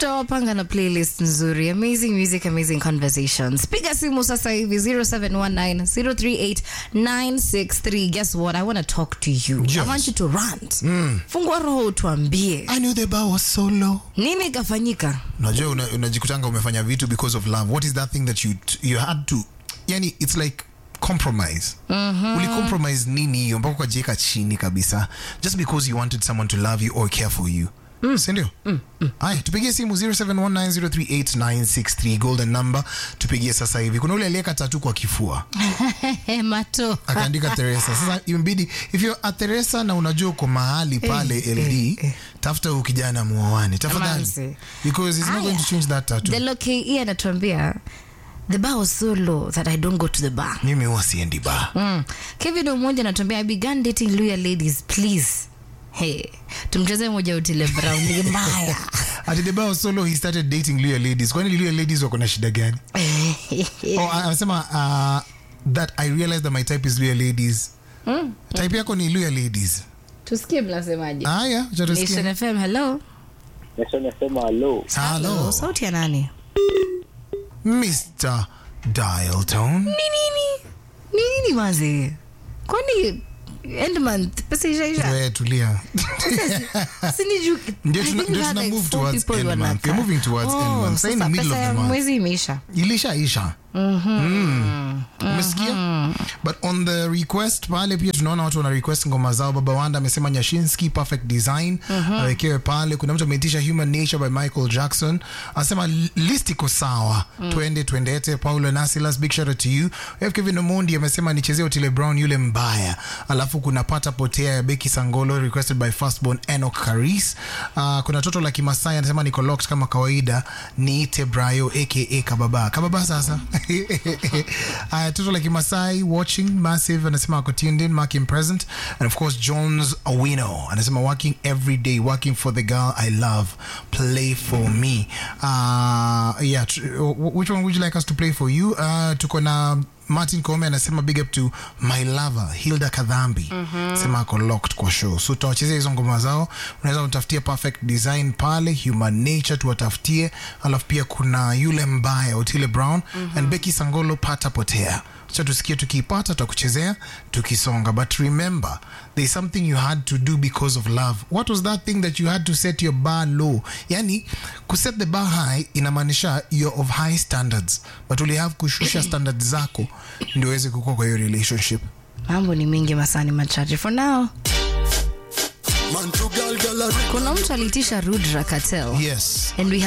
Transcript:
tutawapanga na playlist nzuri amazing music amazing conversations piga simu sasa hivi 0719038963 guess what i want to talk to you Yes. i want you to rant fungua roho utuambie I knew the bar was so low. nini ikafanyika unajua una- unajikutanga umefanya vitu because of love what is that thing that you, you had to yani it's like compromise mm-hmm. ulicompromise nini hiyo mpaka ukajieka chini kabisa just because you wanted someone to love you or care for you Mm. sindio mm, mm. aya tupigie simu 0719038963 golden number tupigie sasa hivi kuna ule aliyeka tatu kwa kifua mato akaandika Teresa. Sasa imebidi if you're at Teresa na unajua uko mahali pale eh, LD, eh. tafuta huyu kijana muoane tafadhali, Amanzi. because he's not Aya. going to change that tattoo. the loke anatuambia the bar was so low that i don't go to the bar Mimi huwa siendi bar. Mm. Kevin Omoja anatuambia I began dating loyal ladies please. Hey, tumcheze moja utile brown ni mbaya. At the bar was so low, he started dating Luya ladies. Kwani Luya ladies wako na shida gani? Oh, a- anasema uh, that I realized that my type is Luya ladies. Type yako ni Luya ladies. Tusikie mnasemaje. Aya, acha tusikie. Nation FM, hello. Nasema nasema hello. Hello, Sauti ya nani? Mr. Dial Tone. Ni nini? Ni nini mazi? Kwani end month pesa ishaisha? Wewe tulia. Sini juu. Ndio I tuna- think ndio we had tuna like move four towards people end month. wanakaa. We're moving towards end month. Sasa in the sasa middle pesa of the ya month. mwezi imeisha. ilishaisha Mm. umesikia but on the request pale pia tunaona watu wana request ngoma zao baba wanda amesema nyashinski perfect design awekewe pale kuna mtu ameitisha human nature by michael jackson anasema list iko sawa twende twendete paulo nasilas big shout out to you We have kevin omondi amesema nichezee otile brown yule mbaya alafu kuna pata potea ya beki sangolo requested by firstborn enok karis uh, kuna toto la kimasai anasema niko locked kama kawaida niite brayo aka kababa kababa sasa uh, toto la kimasai watching massive anasema ako tuned in marking present and of course jones awino anasema working every day working for the girl i love play for me uh, yeah tr- wh- which one would you like us to play for you uh, tuko na martin kome anasema big up to my lover hilda kadhambi mm-hmm. sema ako locked kwa show so tutawachezea hizo ngoma zao unaweza utafutie perfect design pale human nature tuwatafutie alafu pia kuna yule mbaya otile brown mm-hmm. and becky sangolo pata potea cha tusikie tukiipata tutakuchezea tukisonga but remember there is something you had to do because of love what was that thing that you had to set your bar low yani kuset the bar high inamaanisha you're of high standards but uli have kushusha standards zako ndio uweze kukua kwa hiyo relationship Mambo ni mingi masani machache. For now, Man to girl, girl, a kuna mtu alitisha Rudra Cartel. yes And we